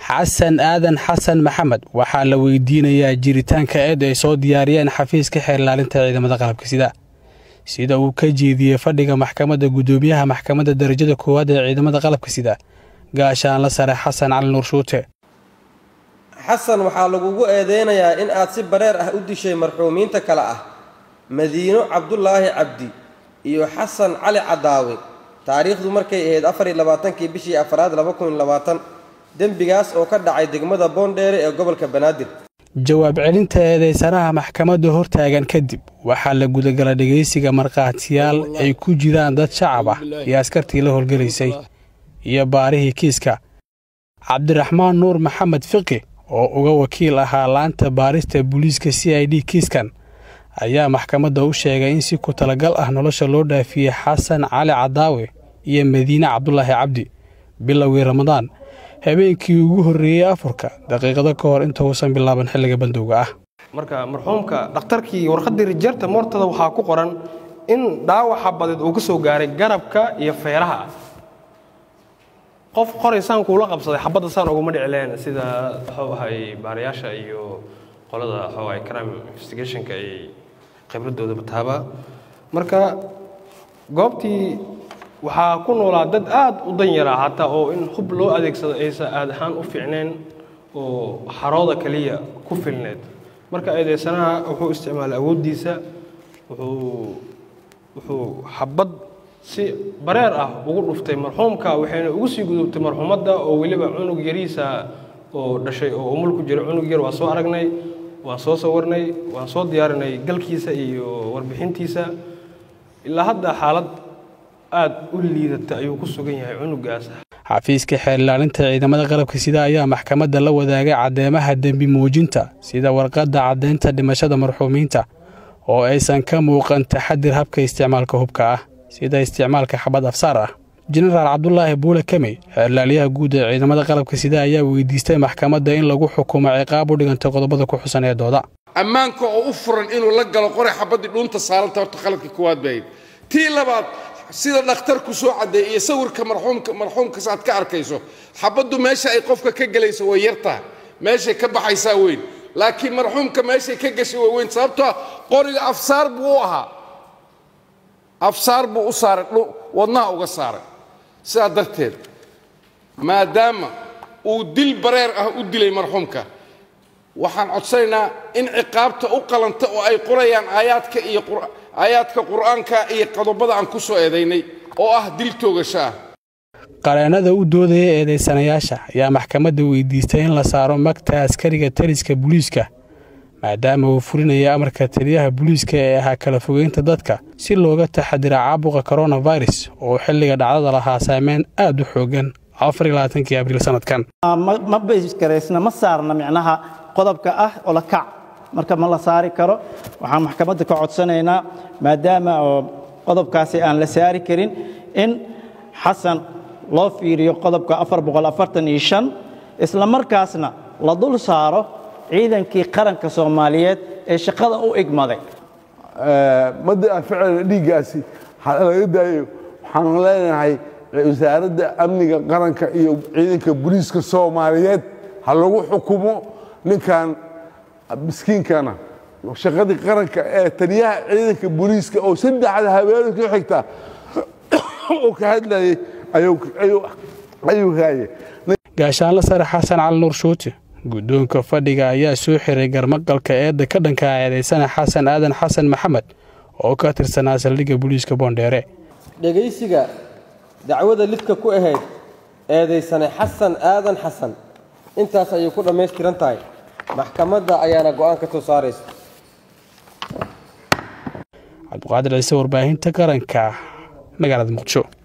xasan aadan xasan maxamed waxaa la weydiinayaa jiritaanka eed ay soo diyaariyeen xafiiska xeer ilaalinta ciidamada qalabka sida sida uu ka jeediyey fadhiga maxkamadda guddoomiyaha maxkamadda darajada koowaad ee ciidamada qalabka sida gaashaanla sare xasan cali nuur shuute xasan waxaa lagugu eedeynayaa in aad si bareer ah u dishay marxuumiinta kale ah madiino cabdulaahi cabdi iyo xasan cali cadaawe taariikhdu markay ahayd afariyo labaatankii bishii afaraad laba kun labaatan dembigaas oo ka dhacay degmada boondheere ee gobolka banaadir jawaab celinta eedeysanaha maxkamadda hortaagan kadib waxaa la gudagala dhegaysiga markhaatiyaal ay ku jiraan dad shacab ah iyo askartii la howlgelaysay iyo baarihii kiiska cabdiraxmaan nuur maxamed fiqi oo uga wakiil ahaa laanta baarista booliiska c i d kiiskan ayaa maxkamadda u sheegay in si ku talagal ah nolosha loo dhaafiyey xasan cali cadaawe iyo madiine cabdulaahi cabdi bilowgii ramadaan habeenkii ugu horreeyey afurka daqiiqado ka hor inta uusan bilaaban xilliga bandowga ah marka marxuumka dhakhtarkii warqaddii rijeerta moortada waxaa ku qoran in dhaawaxa badeed uu ka soo gaaray garabka iyo feeraha qof qoraysaan kuula qabsaday xabadda saan uguma dhicileen sida waxuu ahay baarayaasha iyo qolada waxuu ahay crime investigationka ay khibradooda bataaba marka goobtii waxaa ku noolaa dad aad u dan yaraa hataa oo in hub loo adeegsado aysa aad ahaan u fiicnayn oo xarooda keliya ku filneed marka eedeysanaha wuxuu isticmaalay awooddiisa wuxuu wuxuu xabad si bareer ah ugu dhuftay marxuumka waxayna ugu sii gudubtay marxuumadda oo weliba cunug yariisa oo dhashay oo umul ku jira cunug yar waa soo aragnay waan soo sawirnay waan soo diyaarinay galkiisa iyo warbixintiisa ilaa hadda xaalad aad u liidata ayuu ku sugan yahay cunugaas xafiiska xeer ilaalinta ciidamada qalabka sida ayaa maxkamadda la wadaagay caddeemaha dembi muujinta sida warqadda caddaynta dhimashada marxuumiinta oo aysan ka muuqan taxadir habka isticmaalka hubka ah sida isticmaalka xabad afsaar ah jenaraal cabdulaahi buule kamey xeerlaaliyaha guud ee ciidamada qalabka sida ayaa weydiistay maxkamadda in lagu xukumo ciqaab u dhigantay qodobada ku xusan ee dooda ammaanka oo u furan inuu la galo qoray xabaddii dhuunta saaranta horta qaladka koowaad bahayd tii labaad sida dhakhtarku soo caddeey iyo sawirka marxuumka marxuumkas aad ka arkayso xabaddu meesha ay qofka ka gelayso way yartaha meeshay ka baxaysaa weyn laakiin marxuumka meeshay ka gashay way weyn sababtoo qoriga afsaar buu u ahaa afsaar buu u saaray wadnaha uga saaray sidaa darteed maadaama uu dil bareer ah u dilay marxuumka waxaan codsanaynaa in ciqaabta u qalanta oo ay qorayaan aayaadka iyo aayaadka qur'aanka iyo qodobada aan ku soo eedaynay oo ah dil toogasho ah qareennada u doodaya eedaysanayaasha ayaa maxkamadda weydiistay in la saaro magta askariga taliska booliiska maadaama uu fulinaya amarka taliyaha booliiska ee ahaa kala fogeynta dadka si looga taxadira caabuqa koronafirus oo xilliga dhacdada lahaa saameyn aad u xoogan afariylabaatankii abriil sanadkan ma baysgaraysna ma saarna micnaha qodobka ah oo la kac marka ma la saari karo waxaan maxkamadda ka codsanaynaa maadaama oo qodobkaasi aan la saari karin in xasan loo fiiriyo qodobka isla markaasna la dul saaro ciidankii qaranka soomaaliyeed ee shaqada u igmaday madda aan ficilna dhiiggaasi laga daayo waxaan leenahay wasaaradda amniga qaranka iyo ciidanka booliiska soomaaliyeed ha lagu xukumo ninkan miskiinkana shaqadii qaranka ee taliyaha ciidanka booliiska oo saddexda habeenay ku xigta oo ka hadlayay ayuu haye gaashaanla sare xasan cali nuur shuuti guddoonka fadhiga ayaa soo xiray garmaqalka eedda ka dhanka eedaysana xasan aadan xasan maxamed oo ka tirsanaa saldhigga booliiska boondheere dhegaysiga dacwada lidka ku ahayd eedaysane xasan aadan xasan intaas ayay ku dhammaystiran tahay maxkamadda ayaana go'aan ka soo saaraysa cabdiqaadir ciise warbaahinta qaranka magaalada muqdisho